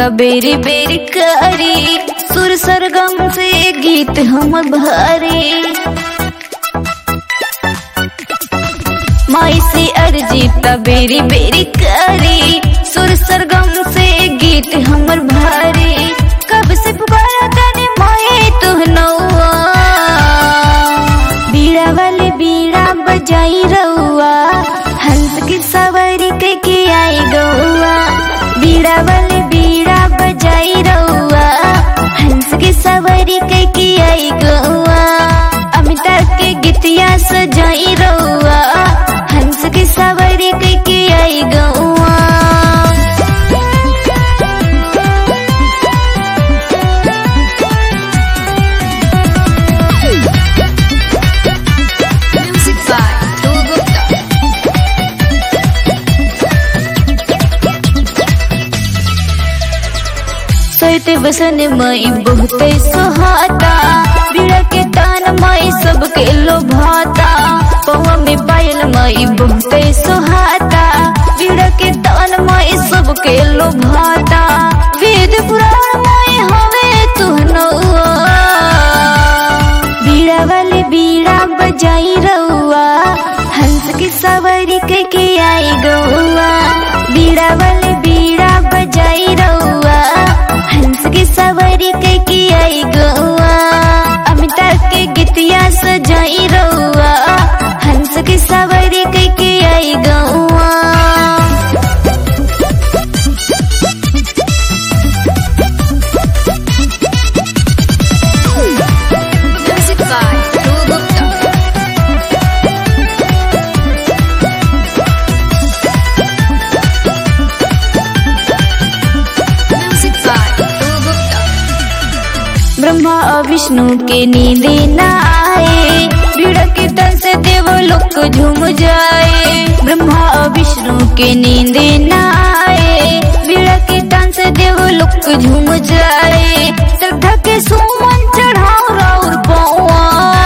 त बेरी बेरी करी सुर सरगम से गीत हम भरी माई से अर्जी त बेरी बेरी करी सुर सरगम से गीत हमर भारी कब से पुकारा तने माए तू नौआ बीड़ा वाले बीड़ा बजाई रउआ हंस की सवारी के के आई गौआ बीड़ा वाले बीड़ा बजाई रउआ हंस की सवारी के के आई गौआ अमिताभ के गीतिया सजाई रउआ हंस की सवारी के के आई गौआ Music by Dhruv Gupta. सोते बसन मई बहुते सुहाता बीड़ा के तान मई सबके लोभाता पवा में पायल मई बहुते सुहाता बीड़ा के तान मई सबके लोभाता वेद पुराण मई हवे तू नौआ बीड़ा वाले बीड़ा बजाई रउआ हंस की सवारी के के आई गौआ बीड़ा वाले बीड़ा बजाई रउआ हंस की सवारी के के आई गौआ अमिताभ के गीतिया सजाई रउआ हंस की सवारी के के आई गौआ Music by Dhruv Gupta. Music by Dhruv Gupta. Brahma और विष्णु के नींदे न आए भीड़ के तन से देव लोक झूम जाए ब्रह्मा और विष्णु के नींदे न आए भीड़ के तन से देव लोक झूम जाए श्रद्धा के सुमन चढ़ाओ राउर पौआ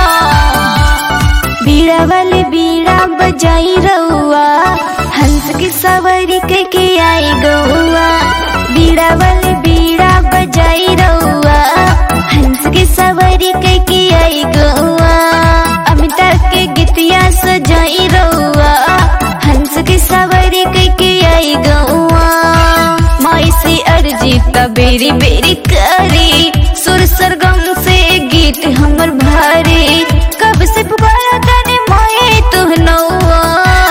बीड़ा वाले बीड़ा बजाई रउआ हंस की सवारी के के आई गौआ बीड़ा वाले बीड़ा बजाई रउआ हंस की सवारी के के आई गौआ अमिताभ के गीतिया सजाई रउआ हंस की सवारी के के आई गौआ माई से अर्जी त बेरी बेरी करी सुर सरगम से गीत हमर भारी कब से पुकारा तने माए तू नौआ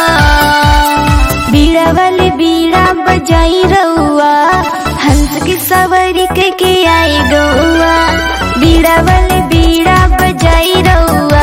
बीड़ा वाले बीड़ा बजाई रउआ हंस की सवारी के के आई गौआ बीड़ा वाले बीड़ा बजाई रउआ